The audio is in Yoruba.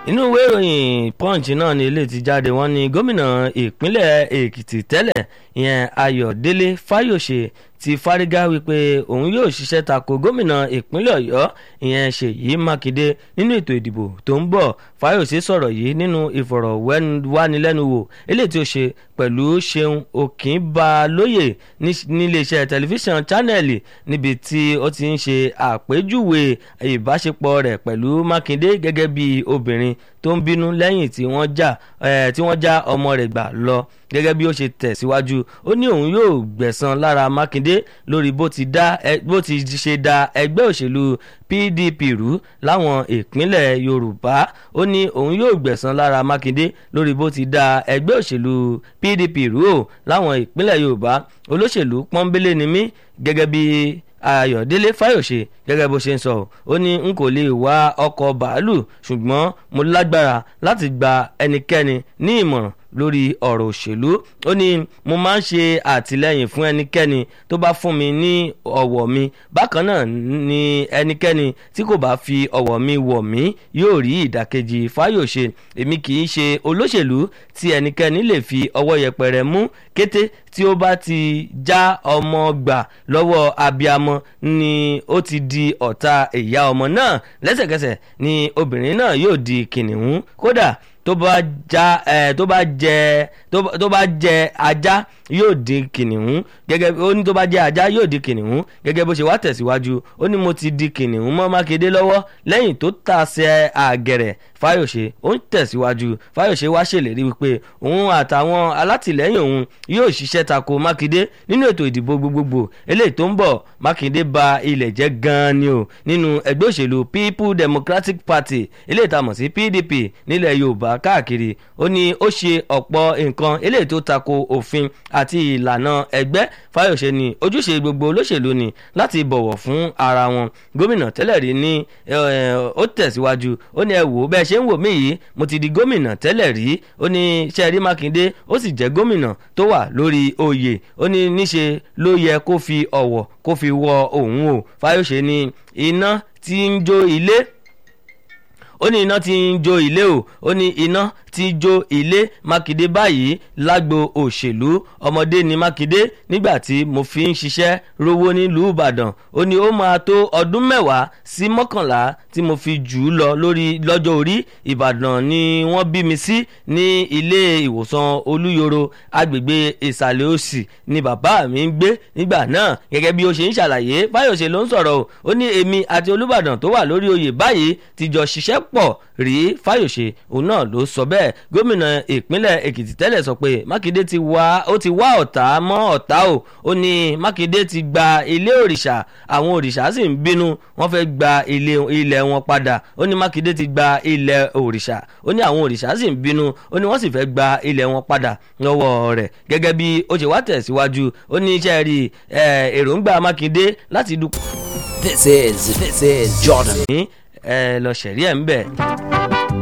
inú ìwé ìròyìn punch náà ni ilé ti jáde wọ́n ní gómìnà ìpínlẹ̀ èkìtì tẹ́lẹ̀ ìyẹn ayọ̀délé fáyọ̀ṣe ti fárígá wípé òun yóò ṣiṣẹ́ tako gómìnà ìpínlẹ̀ ọ̀yọ́ ìyẹn ṣèyí mákindé nínú ètò ìdìbò tó ń bọ̀ fáyọ̀ṣe sọ̀rọ̀ yìí nínú ìfọ̀rọ̀wánilẹ́nuwò eléyìí tí ó ṣe pẹ̀lú ṣeun òkínbalóye níléeṣẹ́ tẹlifíṣàn channel níbi tí ó ti ń ṣe àpèjúwe ìbáṣepọ̀ rẹ̀ pẹ̀lú mákindé gẹ́gẹ́ bí obìnrin tó ń bínú lẹ́yìn tí wọ́n já tí wọ́n já ọmọ rẹ̀ gbà lọ gẹ́gẹ́ bí ó ṣe tẹ̀síwájú ó ní òun yóò gbẹ̀san lára mákindé lórí bó ti ṣe da ẹgbẹ́ òṣèlú pdp rú láwọn ìpínlẹ̀ yorùbá ó ní òun yóò gbẹ̀san lára mákindé lórí bó ti da ẹgbẹ́ òṣèlú pdp rú ò láwọn ìpínlẹ̀ yorùbá olóṣèlú pọ́nbélé ni mí gẹ́gẹ́ bí ayọ̀délé fáyọ̀ṣe gẹ́gẹ́ bó ṣe ń sọ ó ní n kò lè wá ọkọ̀ bàálù ṣùgbọ́n mo lágbára láti gba ẹnikẹ́ni ní ìmọ̀ràn lórí ọ̀rọ̀ òṣèlú ó ní mo máa ń ṣe àtìlẹ́yìn fún ẹnikẹ́ni tó bá fún mi ní ọ̀wọ̀ mi bákan náà ni ẹnikẹ́ni tí kò bá fi ọ̀wọ̀ mi wọ̀ mí yóò rí ìdàkejì fáyọ̀ṣe èmi kì í ṣe olóṣèlú tí ẹnikẹ́ni lè fi ọwọ́ yẹpẹrẹ mú kété tí ó bá ti já ọmọ gbà lọ́wọ́ abiamọ ni ó ti di ọ̀tá ìyá ọmọ náà lẹ́sẹ̀kẹsẹ̀ ni obìnrin náà yóò di kìnìún kódà tó bá já ẹ tó bá jẹ tó bá jẹ ajá yóò di kìnìún gẹ́gẹ́ ó ní tó bá jẹ ajá yóò di kìnìún gẹ́gẹ́ bó ṣe wá tẹ̀síwájú ó ní mo ti di kìnìún mọ́ mákindé lọ́wọ́ lẹ́yìn tó tàṣẹ àgẹ̀rẹ̀ fáyọ̀ṣe ó ń tẹ̀síwájú fáyọ̀ṣe wá ṣèlérí wípé òun àtàwọn alátìlẹ́yìn òun yóò ṣiṣẹ́ tako mákindé nínú ètò ìdìbò gbogbogbò eléyìí tó ń bọ̀ mákindé ba ilẹ̀ jẹ́ gan-an ni o nínú ẹgbẹ́ òṣèlú people democratic party eléyìí tá a mọ̀ sí pdp nílẹ̀ yorùbá káàkiri ó ní ó ṣe ọ̀pọ̀ nǹkan eléyìí tó tako òfin àti ìlànà ẹgbẹ́ fáyọ̀ṣe ni ojúṣe gbogbo olóṣèlú ni láti bọ̀wọ̀ fún ara wọn gómìnà tẹ́lẹ̀ rí ní ó tẹ̀síwájú ó ní ẹ wò bẹ́ẹ̀ ṣe ń wò mí yìí mo ti di gómìnà tẹ́lẹ̀ rí ó ní sẹ́ẹ̀rí mákindé ó sì jẹ́ gómìnà tó wà lórí oyè ó ní níṣe ló yẹ kó fi ọ̀wọ̀ kó fi wọ òun o fáyọ̀ṣe ni iná tí ń jó ilé ó ní iná tí ń jó ilé o ó ní iná tí jó ilé mákindé báyìí lágbo òṣèlú ọmọdé ni mákindé nígbà tí mo fi ń ṣiṣẹ́ rówó nílùú ìbàdàn ó ní ó máa tó ọdún mẹ́wàá sí mọ́kànlá tí mo fi jù ú lọ lórí lọ́jọ́ orí ìbàdàn ni wọ́n bí mi sí ní ilé ìwòsàn olúyoro agbègbè ìsàlẹ̀ òsì ni bàbá mi ń gbé nígbà náà gẹ́gẹ́ bí ó ṣe ń ṣàlàyé fáyọ̀ṣe ló ń sọ̀rọ̀ o ó ní èmi àti olúbàdàn tó wà lórí oyè báyìí ti jọ ṣiṣẹ́ pọ̀ rí fáyọ̀ṣe òun náà ló sọ bẹ́ẹ̀ gómìnà ìpínlẹ̀ èkìtì tẹ́lẹ̀ sọ pé mákindé ti wá ó ti wá ọ̀tá mọ́ ọ̀tá o ó ní mákindé ti gba ilé òrìṣà àwọn òrìṣà sì ń bínú wọ́n fẹ́ gba ilé ilẹ̀ wọn padà ó ní mákindé ti gba ilẹ̀ òrìṣà ó ní àwọn òrìṣà sì ń bínú ó ní wọ́n sì fẹ́ gba ilẹ̀ wọn padà lọ́wọ́ rẹ̀ gẹ́gẹ́ bí ó ṣe wá tẹ̀síwájú ó ní iṣẹ́ rí èròǹgbà mákindé láti dúpọ̀. This is this is Jordan. ẹ lọ ṣẹ̀rí ẹ̀ ń bẹ̀.